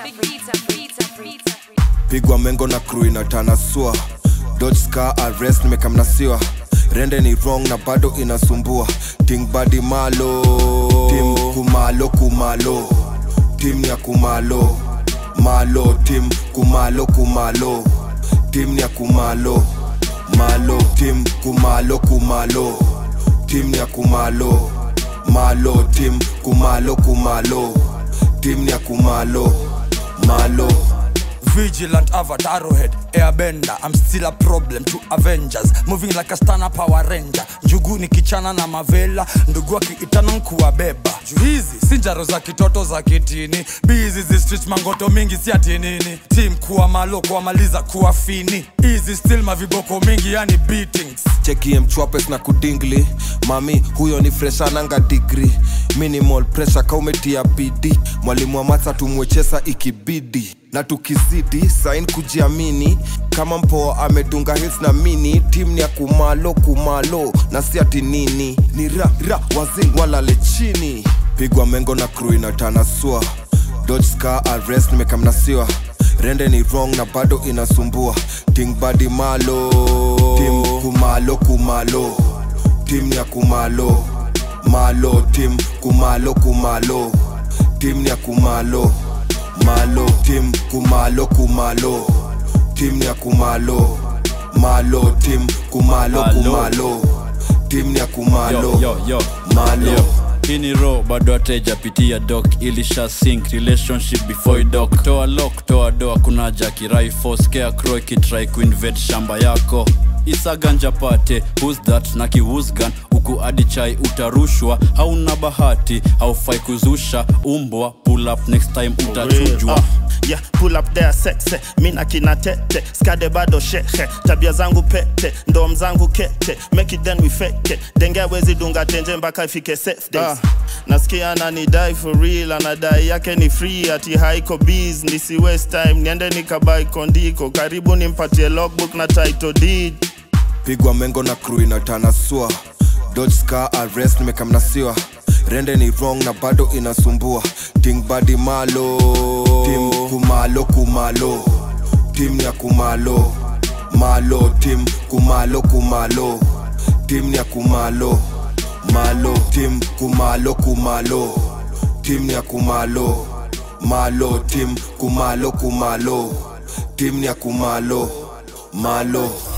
pigwa mengo na crew inatanasua dodge scar arrest nimekamnasiwa rende ni wrong na bado inasumbua ting badi malo tim kumalo kumalo tim ya kumalo malo tim kumalo kumalo tim ya kumalo malo tim kumalo kumalo tim ya kumalo malo tim kumalo kumalo tim ya kumalo malo Vigilant avatar head airbender I'm still a problem to Avengers Moving like a stana power ranger Njugu ni kichana na mavela Ndugu akiitana nkuwabeba Juu hizi si njaro za kitoto za kitini Bizi zi street mangoto mingi si ati nini Team kuwa malo kuwamaliza kuwa fini Easy still maviboko mingi yani beatings chekie mchwapes na kudingli mami huyo ni freshananga digri minimal pressure kaumetia bidi mwalimu wa matsa tumwechesa ikibidi na tukizidi sain kujiamini kama mpoa amedunga hits na mini tim ni ya kumalo kumalo na si ati nini ni ra ra wazing walale chini pigwa mengo na crew inatanasua dodge scar arrest nimekamnasiwa rende ni wrong na bado inasumbua ting badi malo tim kumalo kumalo tim ya kumalo malo tim kumalo kumalo tim ya kumalo malo tim kumalo kumalo tim ya kumalo malo tim kumalo Malo. kumalo tim ya kumalo yo, yo, yo. malo Yo. hii ni ro bado atejapitia dok ilisha sink relationship before idok toa lok toa doa kuna jaki raifo scarecrow ikitrai kuinvade shamba yako isaganja pate who's that na kiwusgan huku hadi chai utarushwa hauna bahati haufai kuzusha umbwa pull up next time utachujwa Uh, yeah, pull up there sexe mina kina tete skade bado shehe tabia zangu pete ndom zangu kete make it then we fake it denge wezi dunga tenje mpaka ifike safe days nasikia ananidai for real anadai yake ni free ati haiko bees nisi waste time niende nikabai kondiko karibu nimpatie logbook na title deed pigwa mengo na crew inatanasua dodge scar arrest nimekamnasiwa rende ni wrong na bado inasumbua ting badi malo tim kumalo kumalo tim ya kumalo malo tim kumalo kumalo tim ya kumalo malo tim kumalo kumalo tim ya kumalo malo tim kumalo kumalo tim ya kumalo malo